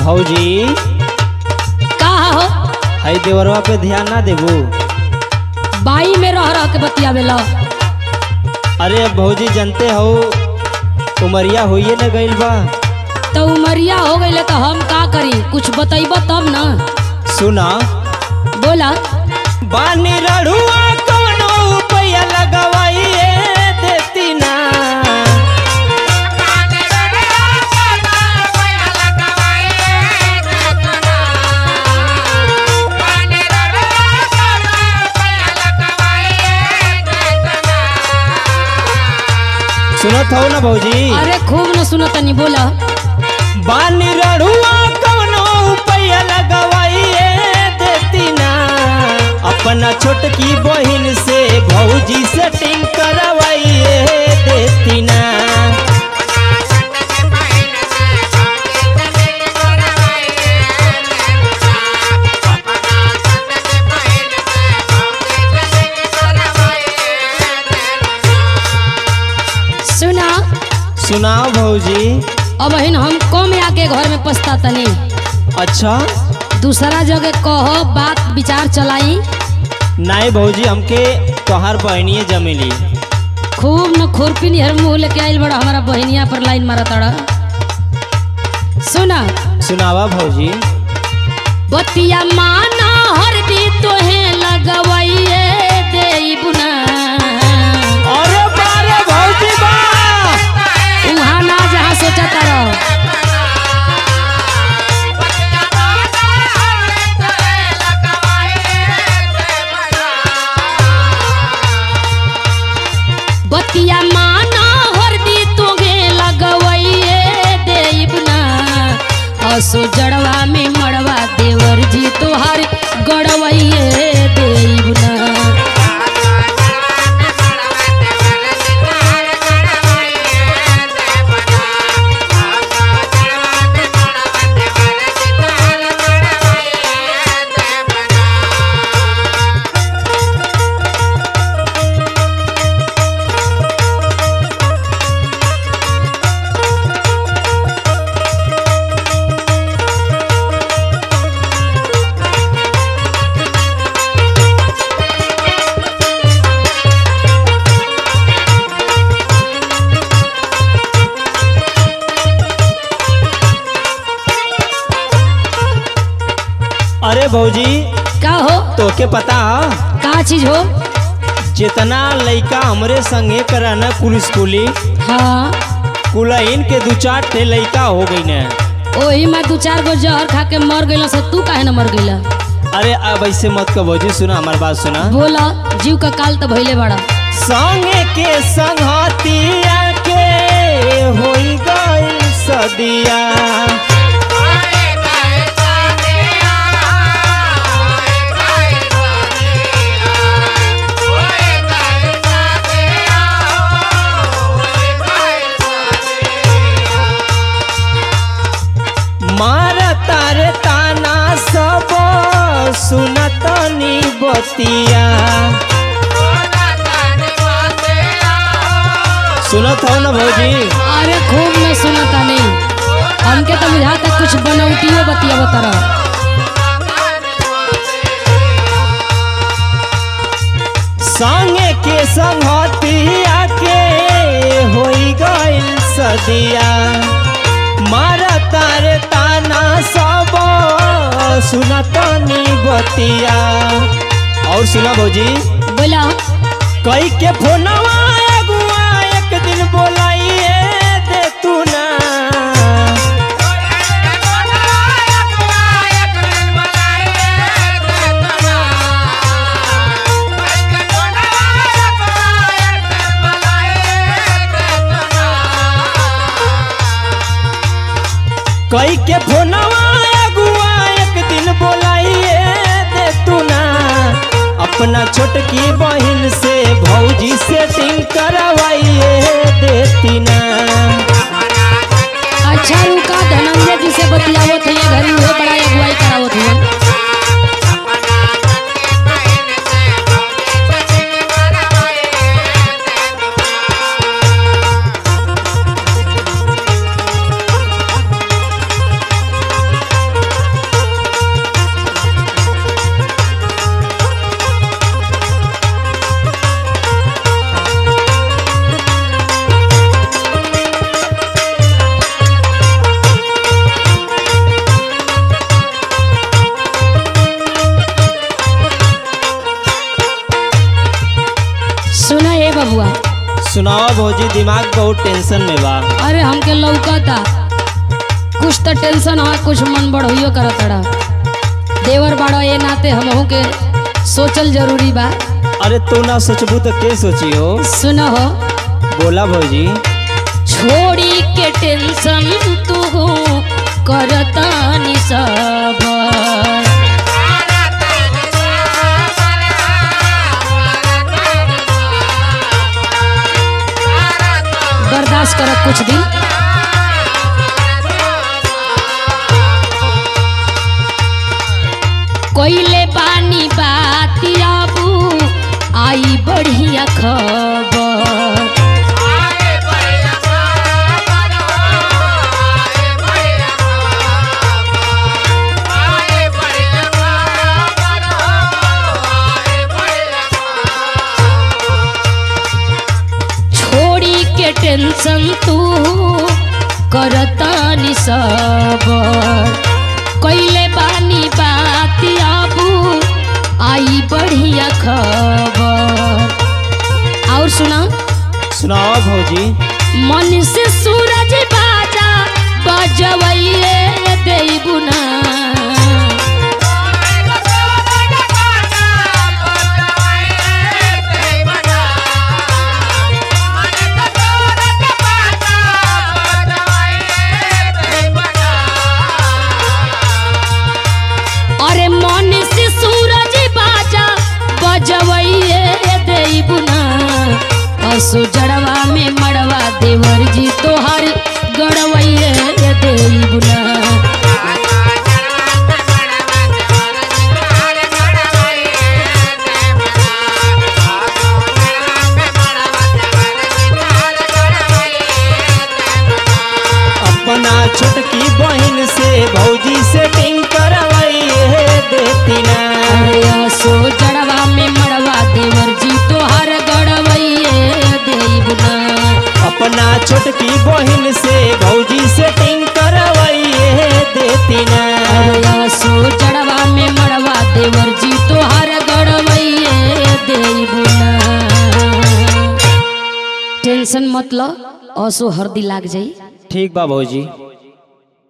भौजी का हो हई देवरवा पे ध्यान ना देबू बाई में रह रह के बतियावेला अरे भौजी जानते हो उमरिया होइए न गइल बा तो उमरिया हो गई तो हम का करी कुछ बतैब तब ना सुना बोला बानी रड़ुआ कौनो रुपया लगवाइए देती ना सुनत हो ना भौजी अरे खूब न सुनो तनी बोला बानी रड़ुआ कौनो रुपया लगवाइए देती ना अपना छोटकी बहिन से भौजी सेटिंग करवाइए देती ना सुना सुनाओ भौजी अब हिन हम कम आके घर में पछता तनी अच्छा दूसरा जगह कहो बात विचार चलाई नाई भौजी हमके तोहार बहनिए जमेली खूब न खुरपी निहर मुंह लेके आइल बड़ा हमारा बहनिया पर लाइन मारा तड़ा सुना सुनावा भौजी बतिया माना हर दी तोहे लगवाइए देई बुना अरे बारे भौजी बा उहाँ ना जहाँ सोचा तारा बतिया माना हर दी तोगे लगवाइए देई बुना असो जड़वा में मड़वा देवर जी तोहार गड़वाइए देई बुना अरे भौजी का हो तोके पता ह का चीज हो जितना लइका हमरे संगे कराना कुल स्कूली हाँ कुलहीन के दू चार ठे लइका हो गई ने ओही में दू चार गो जहर खा के मर गइल से तू काहे न मर गइल अरे अब ऐसे मत कर भौजी सुना हमार बात सुना बोला जीव का काल तो भइले बड़ा संगे के संगतिया के होई गई सदिया मार तारे ताना सब सुनतनी बतिया सुनत हो ना भौजी अरे खूब में सुनता नहीं हमके तो बुझाता कुछ बनौटियो बतिया बतरा संगे के संगतिया के होई गइल सदिया मारा तारे ताना सब सुनतनी बतिया और सुना भौजी बोला कई के फोनवा अगुआ एक दिन बोलाइए दे तू ना कई के फोनवा अगुआ एक दिन बोलाइए दे तू ना अपना छोटकी बहन से भौजी सेटिंग करवाइए देती ना अच्छा रुका धनंजय जी से बतियावत है घरी वो बड़ा अगुवाई करावत है सुनाओ भौजी दिमाग बहुत टेंशन में बा अरे हमके लौकता कुछ तो टेंशन है कुछ मन बढ़ोइयो करतड़ा देवर बाड़ा ये नाते हमहू के सोचल जरूरी बा अरे तू ना सोचबू तो के सोची हो सुनो हो बोला भौजी छोड़ी के टेंशन तू करता नि सब बर्दाश्त कर कुछ दिन कोइले पानी बाती आबू आई बढ़िया खबर छोड़ी के टेंशन तू करता नि सब कैले बानी बात आबू आई बढ़िया खबर और सुना सुनाओ भौजी मन से सूरज बाजा बजवैये देबू ना अरे मन से सूरज बाजा बजवैये देबू ना असु जड़वा में मड़वा देवर जी तोहर गड़वैये देबू ना अपना छोटकी बहन से भौजी सेटिंग करवाइए देती ना अरे असु जड़वा में मड़वा देवर जी तोहर गड़वैये देबू ना अपना छोटकी बहन से भौजी सेटिंग करवाइए देती ना असो जड़वा में मड़वा देवर जी तोहर गड़वैये देबू ना टेंशन मत लो असो हरदी लाग जाई ठीक बा भौजी